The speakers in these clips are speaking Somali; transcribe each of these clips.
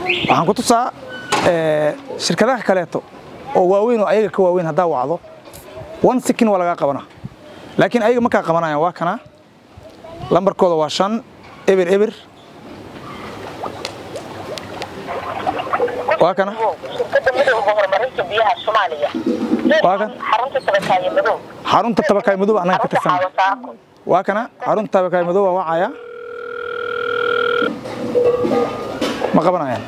waxaan ku tusaa shirkadaha kaleeto oo waaweyn oo ayaga ka waaweyn haddaa wacdo one sikin waa lagaa qabanaa laakiin ayaga markaa qabanayaan waa kana lambarkooda waa shan eber eber waa kana shirkadda midowga horumarinta biyaha soomaaliya Waa kan? xarunta tabakaayo madow xarunta tabakaay madow annaga ka xarunta tirsan caawasaako waa kana xarunta tabakaay madow waa wacaya ma qabanayaan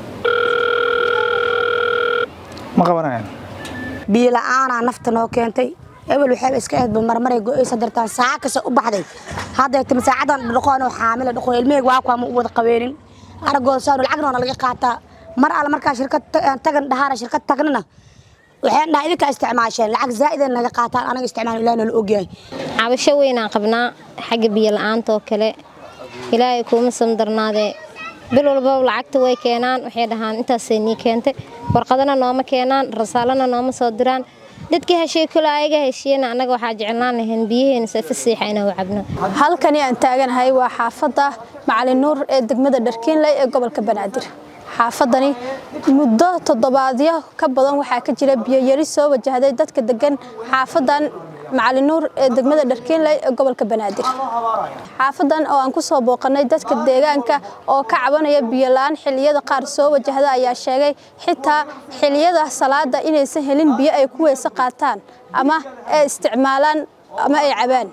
ma qabanayaan biyo la'aanaa nafta noo keentay ebel waxayba iska ahayd marmaray go'aysa dartaan saaca kasta u baxday hadday timi saacadan dhaqoonoo xaamila dhaqo ilmahayga waa kuwa ma u wada qabeenin aragooda saanu lacagna waa laga qaataa mar alle markaa shirkad ta- tagan dhahaana shirkad tagnana waxaan dhahaa idinkaa isticmaasheen lacag zaa'ideen naga qaataan anaga isticmaal ilaah nala ogyahay cabasho weynaan qabnaa xagga biyo la'aanta oo kale ilaahay kuuma samdarnaadee bil walbaba lacagta way keenaan waxay dhahaan intaasay nii keentay warqadana nooma keenaan rasaalana nooma soo diraan dadkii heshiye kule ayaga heshiiyena annaga waxaa jeclaan lahayn biyaheena safa siixa inaan u cabno halkani aan taaganahay waa xaafadda macalin nuur ee degmada dharkiinley ee gobolka banaadir xaafadani muddo toddobaadyo ka badan waxaa ka jira biyoyari soo wajahday dadka degan xaafadan macalin nuur ee degmada dharkiinley ee gobolka banaadir xaafadan oo aan ku soo booqanay dadka deegaanka oo ka cabanaya biyo la'aan xilliyada qaar soo wajahda ayaa sheegay xitaa xilliyada salaada inaysan helin biyo ay ku weyse qaataan ama ay isticmaalaan ama ay cabaan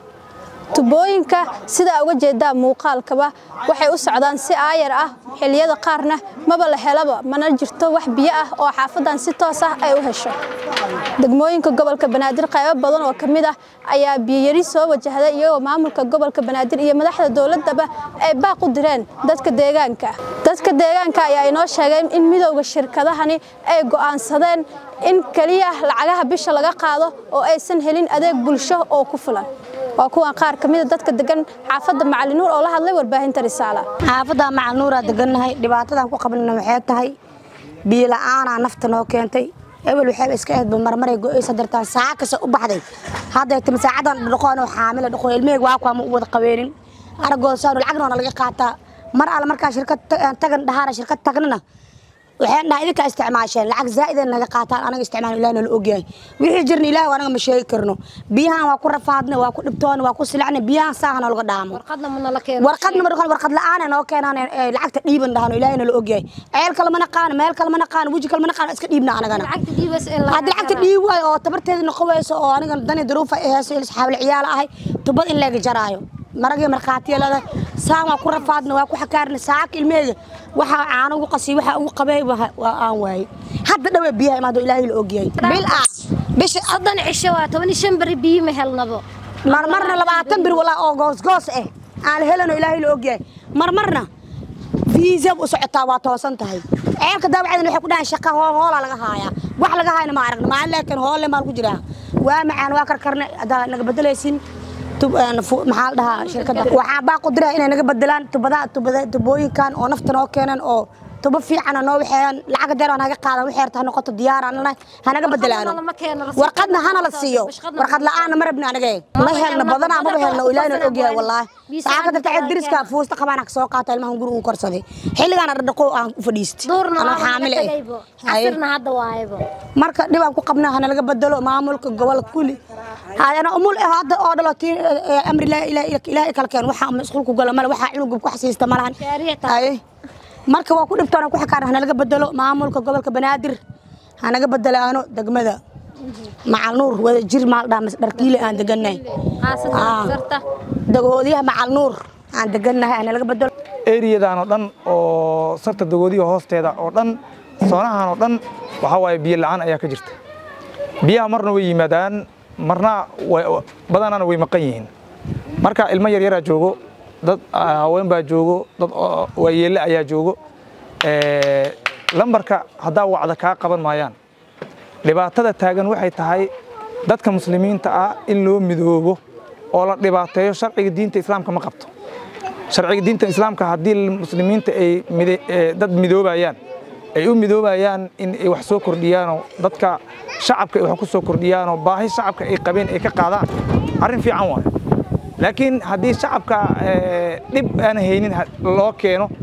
tubooyinka sidaa uga jeedaa muuqaalkaba waxay u socdaan si aayar ah xilliyada qaarna maba la helaba mana jirto wax biyo ah oo xaafadan si toos ah ay u hesho degmooyinka gobolka banaadir qaybo badan oo ka mid ah ayaa biyoyari soo wajahday iyagoo maamulka gobolka banaadir iyo madaxda dowladaba ay baaq u direen dadka deegaanka dadka deegaanka ayaa inoo sheegeen in midowda shirkadahani ay go'aansadeen in keliya lacagaha bisha laga qaado oo aysan helin adeeg bulsho oo ku filan waa kuwan qaar ka mid a dadka degan xaafadda macalin nuur oo la hadlay warbaahinta risaala xaafadda macal nuuraa degannahay dhibaatadan ku qabnana waxay tahay biyo la'aanaa nafta noo keentay ebel waxayba iska ahayd marmaray go'aysa dartaan saaca kasta u baxday hadday timi saacadan dhaqoonoo xaamila dhaqo ilmahayga waa kuwa ma u wada qabeenin aragooda saanu lacagna waa laga qaataa mar alle markaa shirkad ta- tagan dhahaana shirkad tagnana waxaan dhahaa idinkaa isticmaasheen lacag zaa'ideen naga qaataan anaga isticmaal ilaah nala ogyahay wixii jirna ilaah anaga ma sheegi karno biyahan waa ku rafaadna waa ku dhibtoona waa ku silacna biyahan saaha noolaga dhaamo warqadna ma nala keeno warqadna ma dhaqan warqad la'aan noo keenaan ee lacagta dhiiban dhahano ilaahay nala ogyahay ceel kale ma naqaan meel kale ma naqaan weji kale ma naqaan iska dhiibna anagana lacagta dhiibas in la hadda lacagta dhiib waayo oo tabarteeda noqowayso oo aniga dani duruufa ay hayso ilis xaawil ciyaal ahay tubad in laga jaraayo maragii markhaatiya leedahay saan waa ku rafaadna waa ku xakaarna saacaka ilmeheeda waxaa caano ugu qasiy waxaa ugu qabay waa waa aan waayey hadda dhawaa biyaha imaado ilaahay la ogyahay bil ah bisha soddon cisho waa toban iyo shan beri biyo ma helnabo marmarna labaatan bir walaa oo goosgoos ah aan la helano ilaahay la ogyahay marmarna fiisab u socotaa waa toosan tahay ceelka daawacdan waxay ku dhahaan shaqa hool hoolaa laga haayaa wax laga haayna ma aragna maalin laakiin hoolle maal ku jiraa waa macaan waa karkarne haddaa naga bedelaysin tub- een, fu- maxaa la dhahaa shirkadda waxaa baa qudira inay naga bedelaan tubadaha tubada tubooyinkan oo nafta noo keenan oo tubo fiicana noo waxeeyaan lacag deer oo naga qaadan waxay rabta ha noqoto diyaaraan lanahay ha naga bedelaano lama keeno, rasiidka warqadna hana la siiyo bashqadna warqad la'aanna ma rabna anaga ma helno badanaa maba helno ilaahna ogyahay wallaahi saca ka darta cid diriska fuusta qabaan ka soo qaata ilmahan guriga u korsaday xilligaan dhaqo aan u fadhiistay duurna anoo waa xaamile naga eh tagaybo Haye. casirna hadda waaybo marka dhibaan ku qabnaa hana laga bedelo maamulka gobolka kulli haadana umul eh hadda oo dhalo tii eh, amri ilaahi ilaahi ilaahi kala keen waxa masquulku gala male waxa cunugub ku xasiista malahan Shaariic tahay. Haye. marka waa ku dhibtoona ku xakaar hana laga bedelo maamulka gobolka banaadir hanaga bedelaano degmada macal nuur wada jir maal dhamas dharkiile aan degannahay xaasada Ah. sarta dagoodiyaha macal nuur aan degannahay hana laga bedelo eriyadan oo dhan oo sarta dagoodiga hoosteeda oo dhan soonahan oo dhan waxaa waaye biyo la'aan ayaa ka jirta biyaha marna way yimaadaan marna way- badanana way maqan yihiin marka ilmo yaryaraa joogo dad ah, haween baa joogo dad oo waayeelle ayaa joogo Eh, lambarka haddaa wacda kaa qaban maayaan dhibaatada taagan waxay tahay dadka muslimiinta ah in loo midoobo oo la dhibaateeyo sharciga diinta islaamka ma qabto sharciga diinta islaamka haddii muslimiinta ay mide- ee, dad midoobayaan ay u midoobayaan in ay wax soo kordhiyaanoo dadka shacabka ay wax ku soo kordhiyaanoo baahi shacabka ay qabeen ay ka qaadaan arrin fiican waayo laakiin haddii shacabka ee, dhib aan haynin ha- loo keeno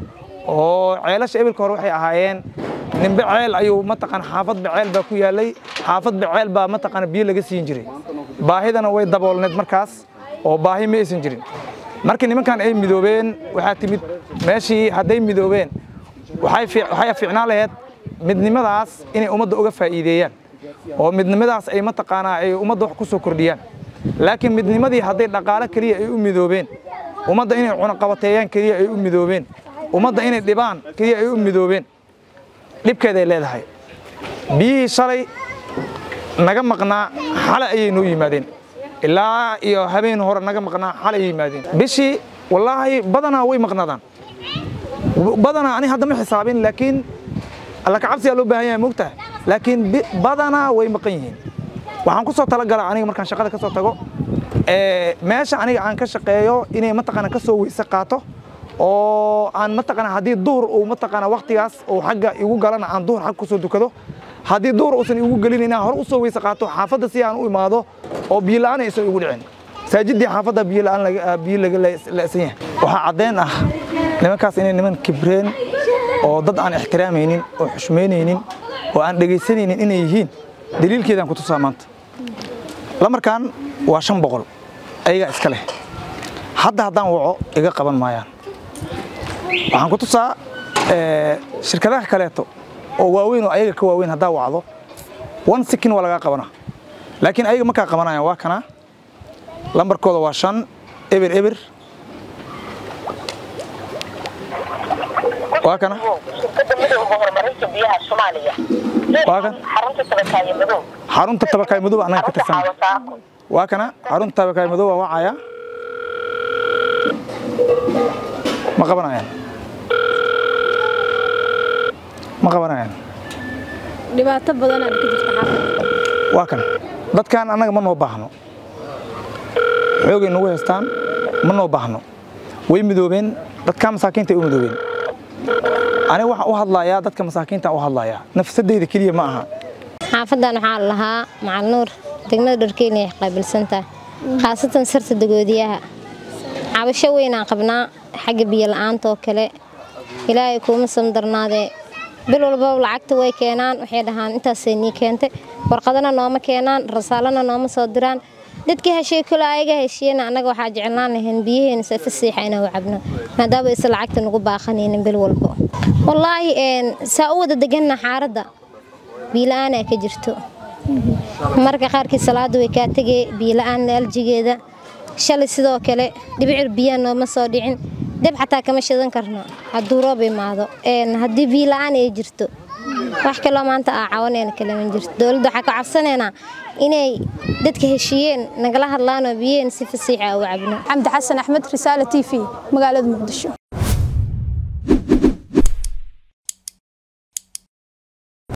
oo ceelasha ebilka hore waxay ahaayeen nimbe ceel ayuu mataqaan xaafadba ceel baa ku yaallay xaafadba ceel baa mataqaan biyo laga siin jiray baahidana way daboolneed markaas oo baahi ma aysan jirin markii nimankan ay midoobeen waxaa timid meeshii hadday midoobeen waxay fiic- waxay fiicnaan lahayd midnimadaas inay ummadda uga faa'iideeyaan oo midnimadaas ay mataqaanaa ay ummadda wax ku soo kordhiyaan laakiin midnimadii hadday dhaqaale keliya ay u midoobeen ummadda inay cunaqabateeyaan keliya ay u midoobeen ummadda inay dhibaan keliya ay u midoobeen dhibkeeday leedahay biyihii shalay naga maqnaa xale ayay noo yimaadeen ilaa iyo habeen hore naga maqnaa xale ayay yimaadeen bishii wallaahi badanaa way maqnaadaan badanaa ani hadda ma xisaabin laakiin alla ka cabsiyaa loo baahan yahay mogtahay laakiin bi- badanaa way maqan yihiin waxaan ku soo talagalaa aniga markaan shaqada ka soo tago ee, meesha aniga aan ka shaqeeyo inay mataqaana ka soo weyse qaato oo aan mataqaana haddii duhur uu mataqaana waqtigaas uu xagga igu galana aan duhur xag kusoo dukado haddii duhur uusan igu gelin inaan hore usoo weyse qaato xaafadda si aan u imaado oo biyo la'aan aysan igu dhicin masaajidii xaafadda biyo la'aan laga- biyo laga la'san yahay waxaa caddeyn ah nimankaas inay niman kibreen oo dad aan ixtiraamaynin oo xushmaynaynin oo aan dhegaysanaynin inay yihiin daliilkeedaan ku tusaa maanta lamarkan waa shan boqol ayagaa iska leh hadda haddaan waco iga qaban maayaan waxaan ku tusaa ee, shirkadaha kaleeto oo waaweyn oo ayaga ka waaweyn haddaa wacdo one sikin waa lagaa qabanaa laakiin ayaga markaa qabanayaan waa kana lambarkooda waa shan eber eber waa kana shirkadda midowga horumarinta biyaha soomaaliya Waa kan? xarunta tabakaayo madow xarunta tabakaay madow annaga ka xarunta tirsan caawasaako waa kana xarunta tabakaay madow waa wacaya ma qabanayaan ma qabanayaan dhibaato badan aad ka jirta xaafadda waa kan dadkan annaga ma noo baahno xoogay nagu haystaan ma noo baahno way midoobeen dadka masaakiinta ay u midoobeen aniga waxaan u hadlayaa dadka masaakiinta u hadlayaa nafsadeyda keliya ma aha xaafadan waxaa la lahaa macal nuur degmada dharkeyn ay qaabilsantahay khaasatan sarta dagoodiyaha cabasho weynaan qabnaa xagga biyo la'aanta oo kale ilaahay kuuma samdarnaadee bil walbaba lacagta way keenaan waxay dhahaan intaasay nii keentay warqadana nooma keenaan rasaalana nooma soo diraan dadkii heshiye kule ayaga heshiiyena annaga waxaa jeclaan lahayn biyaheena safa siixa inaan u cabno maadaama aysan lacagta nagu baaqanaynin bil walbo wallaahi een, saa u wada deganna xaaradda biila'aanaa ka jirto marka qaarkii salaada way kaa tegee biila'aan aljigeeda shalay sidoo kale dhibicir biyaa nooma soo dhicin deb xataa kama shidan karno hadduu roob imaado Een, haddii biila'aan ay jirto wax kaloo maanta aa cawanayna kalaman jirto dowladda waxaa ka cabsanaynaa inay dadka heshiiyeen nagala hadlaanoo biyaheen si fasiixa u cabno xamdi xasan axmed risaale t v magaalada muqdisho